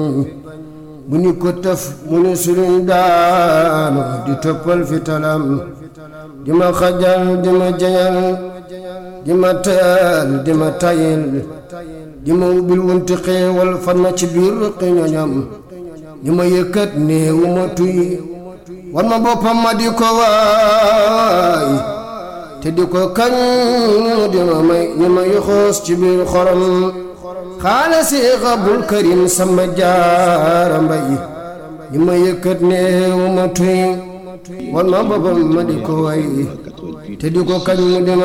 bu ñu ko tëf mu ni suluñ daanu di toppal fi talam di ma xajal di ma jañal di ma teel di ma tayil di ma ubbil wunti xeewal fan ma ci biir ruqi ñoñam di ma yëkkat néewu ma tuy war ma boppam ma di ko waay te di ko kañ di ma may ñi ma yoxoos ci biir xorom xaala si xabul karim sama jaara mbay ñi ma yëkkat néewu ma tuy war ma boppam ma di ko waay te di ko kañ di ma